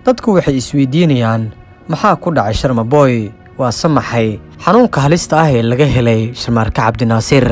dadku waxay isweydiinayaan maxaa ku dhacay sharmaboy waa samaxay xanuunka halista ah ee laga helay sharmaarka cabdinaasiir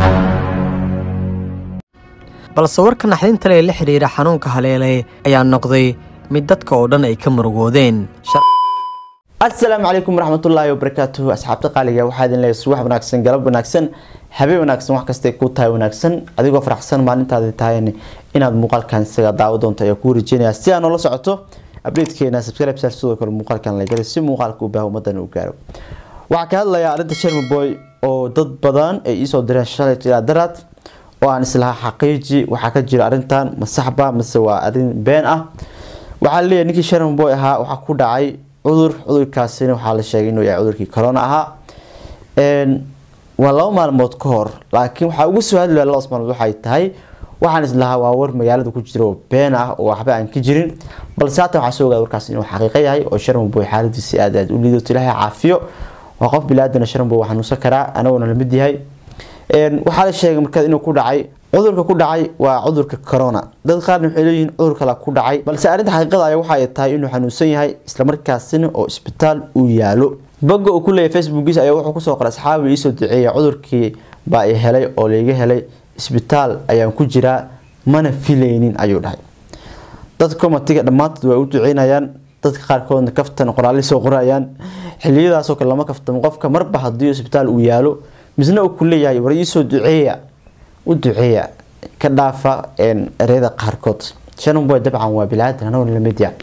balse warka naxdinta le ee la xidhiira xanuunka haleelay ayaa noqday mid dadka oo dhan ay ka murugoodeen asalaamu calaykum waraxmatullaahi wabarakaatuhu asxaabta qaaliga waxaa idin leeyahay subax wanaagsan galab wanaagsan habeen wanaagsan wax kastay ku tahay wanaagsan adigoo faraxsan maalintaadi tahayn inaad muuqaalkan isaga daawo doonto ayaa kuu rajeynaya si aad noola socoto abdeedkeena subscribe sar sidoo kale muuqaalkan la galay si muuqaalka u baaha ummadan u gaaro waxaa ka hadlayaa arrinta shermaboy oo dad badan ay iisoo direen shalay ilaa daraad oo aan islahaa xaqiiji waxaa ka jira arrintan ma saxba mise waa arrin been ah waxaa laleeyahay ninkii shermaboy ahaa waxaa ku dhacay cudur cudurkaasina waxaa la sheegay inuu yahay cudurkii corona ahaa waa laba maalmood ka hor laakiin waxaa ugu soo hadlaya labadaas maalmood waxay tahay waxaan islahaa waa war magaalada ku jira oo been ah oo waxba aan ka jirin balse haatan waxaa soo ogaada warkaas inuu xaqiiqo yahay oo sharmaboy xaaladiisi aad aad u liidato ilaahay caafiyo waa qof bilaadan sharmaboy waa xanuunsan karaa anaguna lamid yahay waxaa la sheegay markaas inuu ku dhacay cudurka ku dhacay waa cudurka corona dad qaarna waxay leeyihiin cudur kale ku dhacay balse arrinta xaqiiqada ayaa waxay tahay inuu xanuunsan yahay islamarkaasina oo isbitaal uu yaalo boga uu ku leeyahay facebookiisa ayaa wuxuu kusoo qoray asxaabi iisoo duceeya cudurkii baa i helay oo layga helay isbitaal ayaan ku jiraa mana filaynin ayuu dhahay dadka komatiga dhammaantood waa u duceynayaan dadka qaarkoodna kaftan qoraalli soo qorayaan xiliyadaasoo kale lama kaftamo qofka marba haddii isbitaal uu yaalo misna uu ku leeyahay war iisoo duceeya u duceeya ka dhaafa ereyada qaarkood shanboy dabcan waa bilaadan anagoo lamid yahay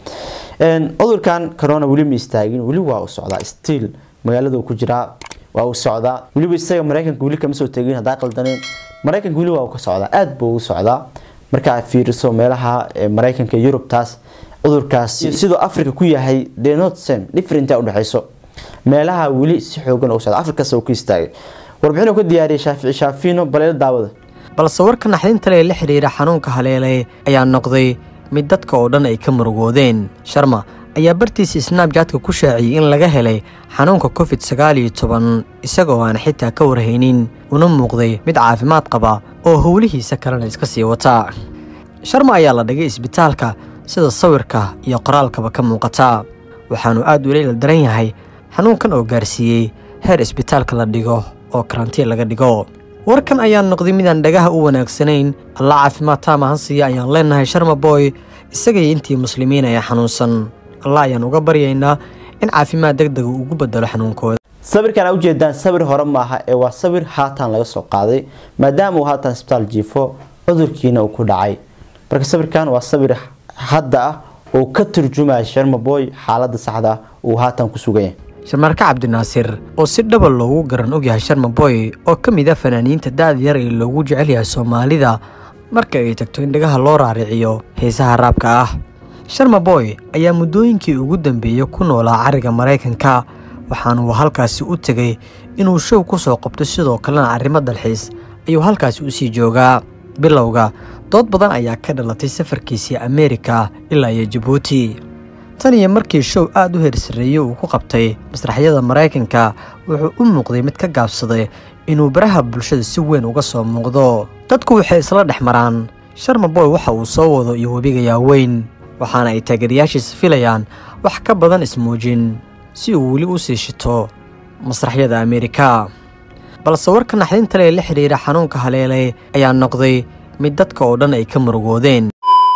cudurkan corona weli ma istaagin weli waa u socdaa stiil magaalada ku jiraa waa u socdaa weliba isaga mareykanka weli kama soo tegin haddaa qaldaneen mareykanka weli waa ka socdaa aada buu ugu socdaa markaa fiiriso meelaha mareykanka yurubtaas cudurkaasi sidoo africa ku yahay the not same differentaa udhexeyso meelaha weli si xoogan u socda afrikas uu ka istaagay warbixin ka diyaariyay shaafici shaafino baleelo daawada balse warka naxdinta le ee la xidhiira xanuunka haleelay ayaa noqday mid dadka oo dhan ay ka murugoodeen sharma ayaa bartiisa snabjatka ku shaaciyey in laga helay xanuunka covid sagaal iyo toban isagoo aan xitaa ka warhaynin una muuqday mid caafimaad qaba oo howlihiisa kalena iska sii wata sharma ayaa la dhigay isbitaalka sida sawirka iyo qoraalkaba ka muuqata waxaanu aad ula ila daran yahay xanuunkan oo gaarsiiyey heer isbitaalka la dhigo oo karantiin laga dhigo warkan ayaa noqday midaan dhagaha u wanaagsanayn alla caafimaad taama hansiya ayaan leenahay sharmaboy isagaiyo intii muslimiin ayaa xanuunsan alla ayaan uga baryaynaa in caafimaad deg dega ugu bedelo xanuunkooda sawirkan aa ujeedaan sawir hore maaha ee waa sawir haatan laga soo qaaday maadaama uu haatan isbitaal jiifo cudurkiina uu ku dhacay marka sawirkan waa sawir hadda ah oo ka turjumaya sharmaboy xaalada saxda ah uu haatan ku sugan yahay sharmaarka cabdinaasiir oo si dhaba loogu garan ogyahay sharmaboy oo ka mid a fanaaniinta da-da yar ee loogu jecel yahay soomaalida marka ay tagto in dhagaha loo raariciyo heesaha raabka ah sharmaboy ayaa muddooyinkii ugu dambeeyey ku noolaa cariga maraykanka waxaana uu halkaasi u tegay inuu show ku soo qabto sidoo kalena arrimo dalxiis ayuu halkaasi usii joogaa bilowga dood badan ayaa ka dhalatay safarkiisii ameerika ilaa iyo jabuuti tan iyo markii show aad u heersareeyey uu ku qabtay masraxyada maraykanka wuxuu u muuqday mid ka gaabsaday inuu baraha bulshada si weyn uga soo muuqdo dadku waxay isla dhex maraan sharmaboy waxa uu soo wado iyo webiga yaaweyn waxaana ay taageerayaashiisa filayaan wax ka badan ismuujin si uu weli u sii shito masraxyada ameerika balse warka naxdinta le ee la xidhiira xanuunka haleelay ayaa noqday mid dadka oo dhan ay ka murugoodeen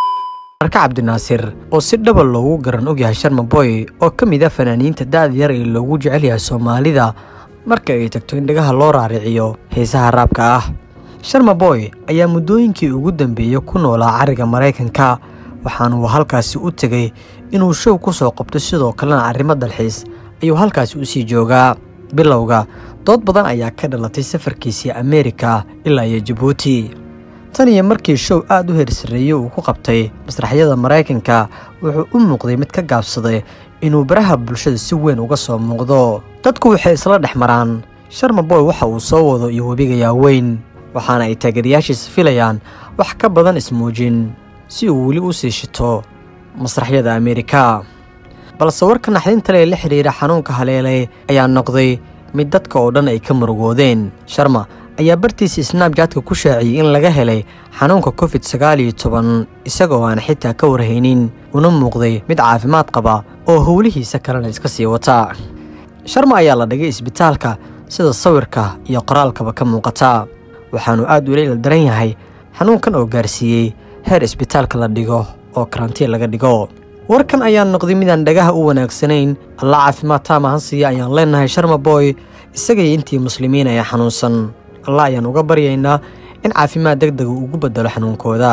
marka cabdinaasiir oo si dhaba loogu garan ogyahay sharmaboy oo ka mid a fanaaniinta da-da yar ee loogu jecel yahay soomaalida marka ay tagto in dhagaha loo raariciyo heesaha raabka ah sharmaboy ayaa muddooyinkii ugu dambeeyey ku noolaa cariga maraykanka waxaana uu halkaasi u tegay inuu show ku soo qabto sidoo kalena arrimo dalxiis ayuu halkaasi usii joogaa bilowga dood badan ayaa ka dhalatay safarkiisii ameerika ilaa iyo jabuuti tan iyo markii show aad u heersareeyey uu ku qabtay masraxyada maraykanka wuxuu u muuqday mid ka gaabsaday inuu baraha bulshada si weyn uga soo muuqdo dadku waxay isla dhex maraan sharmaboy waxa uu soo wado iyo webiga yaaweyn waxaana ay taageerayaashiisa filayaan wax ka badan ismuujin si uu weli u sii shito masraxyada ameerika balse warka naxdinta le ee la xidhiira xanuunka haleelay ayaa noqday mid dadka oo dhan ay ka murugoodeen sharma ayaa bartiisa snabjatka ku shaaciyey in laga helay xanuunka covid sagaal iyo toban isagoo aan xitaa ka warhaynin una muuqday mid caafimaad qaba oo howlihiisa kalena iska sii wata sharma ayaa la dhigay isbitaalka sida sawirka iyo qoraalkaba ka muuqata waxaanu aad ula ildaran yahay xanuunkan oo gaarsiiyey heer isbitaalka la dhigo oo karantiin laga dhigo warkan ayaa noqday midaan dhagaha u wanaagsanayn alla caafimaad taama hansiya ayaan leenahay sharma boy isagaiyo intii muslimiin ayaa xanuunsan allah ayaan uga baryaynaa in caafimaad deg dega ugu bedelo xanuunkooda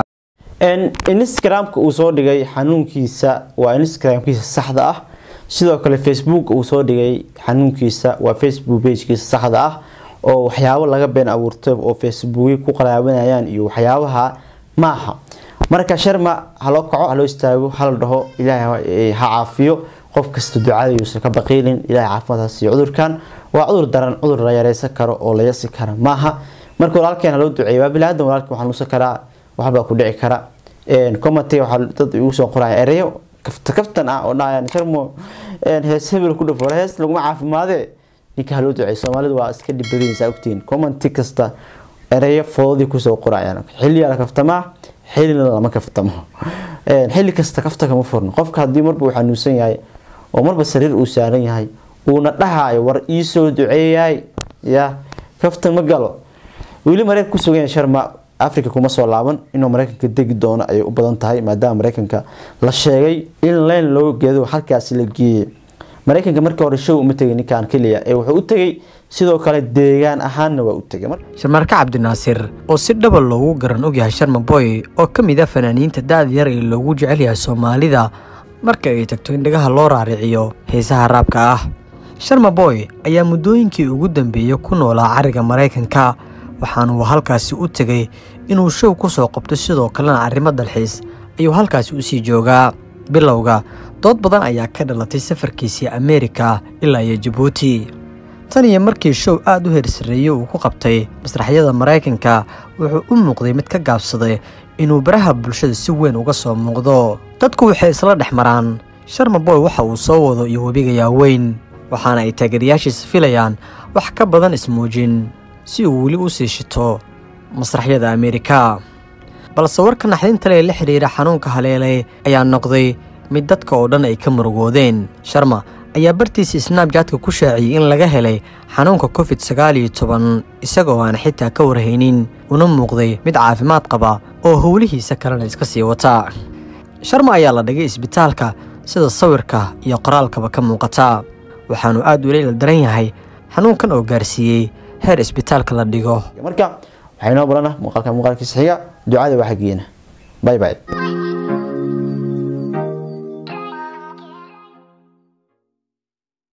instagramka uu soo dhigay xanuunkiisa waa instagramkiisa saxda ah sidoo kale facebook uu soo dhigay xanuunkiisa waa facebook bagekiisa saxda ah oo waxyaabo laga been abuurtay oo facebooky ku qaraabanayaan iyo waxyaabaha maaha marka sharma haloo kaco haloo istaago hala dhaho ilaahay ha caafiyo qof kasta ducada yuusan ka baqiilin ilahay caafimaad ha siiyo cudurkan waa cudur daran cudur la yareysan karo oo la yasi kara maaha marka walaalkeen haloo duceeyo waa bilaadan walaalkeen waxaa nuusan karaa waxbaa ku dhici kara commenty waxaa dad igu soo qoraya ereyo kafta kaftan ah oo dhahayaan sharmo hees hebel ku dhafo hees laguma caafimaade ninka haloo duceeyo soomaalidu waa iska dhibadaysa ogtiin commenty kasta ereyo foodii kusoo qorayaan xilliyaa la kaftamaa xillina lama kaftamo xilli kasta kafta kama furno qofka haddii marba uu xanuunsan yahay oo marba sariir uu saaran yahay uuna dhahayo war iisoo duceeyaay ya kafta ma galo weli mareykan ku sugan sharma africa kuma soo laaban inuu mareykanka degi doono ayay u badan tahay maadaama mareykanka la sheegay in leen loo geedo halkaasi la geeyey mareykanka markii hore show uma tegay ninkan keliya ee wuxuu u tegay sidoo kale deegaan ahaanna waa u tegay sharmaarka cabdinaasir oo si dhaba loogu garan ogyahay sharma boy oo ka mid ah fanaaniinta da-da yar ee loogu jecel yahay soomaalida marka ay tagto in dhagaha loo raariciyo heesaha raabka ah sharma boy ayaa muddooyinkii ugu dambeeyey ku noolaa cariga maraykanka waxaanuu halkaasi u tegay inuu show ku soo qabto sidoo kalena arrimo dalxiis ayuu halkaasi usii joogaa bilowga dood badan ayaa ka dhalatay safarkiisii ameerika ilaa iyo jabuuti tan iyo markii show aad u heersareeyey uu ku qabtay masraxyada maraykanka wuxuu u muuqday mid ka gaabsaday inuu baraha bulshada si weyn uga soo muuqdo dadku waxay isla dhex maraan sharma boy waxa uu soo wado iyo webiga yaaweyn waxaana ay taageerayaashiisa filayaan wax ka badan ismuujin si uu weli u sii shito masraxyada ameerika balse warka naxdinta lee la xidhiira xanuunka haleelay ayaa noqday mid dadka oo dhan ay ka murugoodeen sharma ayaa bartiisa snabjatka ku shaaciyey in laga helay xanuunka covid sagaal iyo toban isagoo aan xitaa ka warhaynin una muuqday mid caafimaad qaba oo howlihiisa kalena iska sii wata sharma ayaa la dhigay isbitaalka sida sawirka iyo qoraalkaba ka muuqata waxaanu aad ula ildaran yahay xanuunkan oo gaarsiiyey heer isbitaalka la dhigo marka waxaa inoo barana muuqaalka muuqaalkiisa xiga ducada waa xaggeena bye bye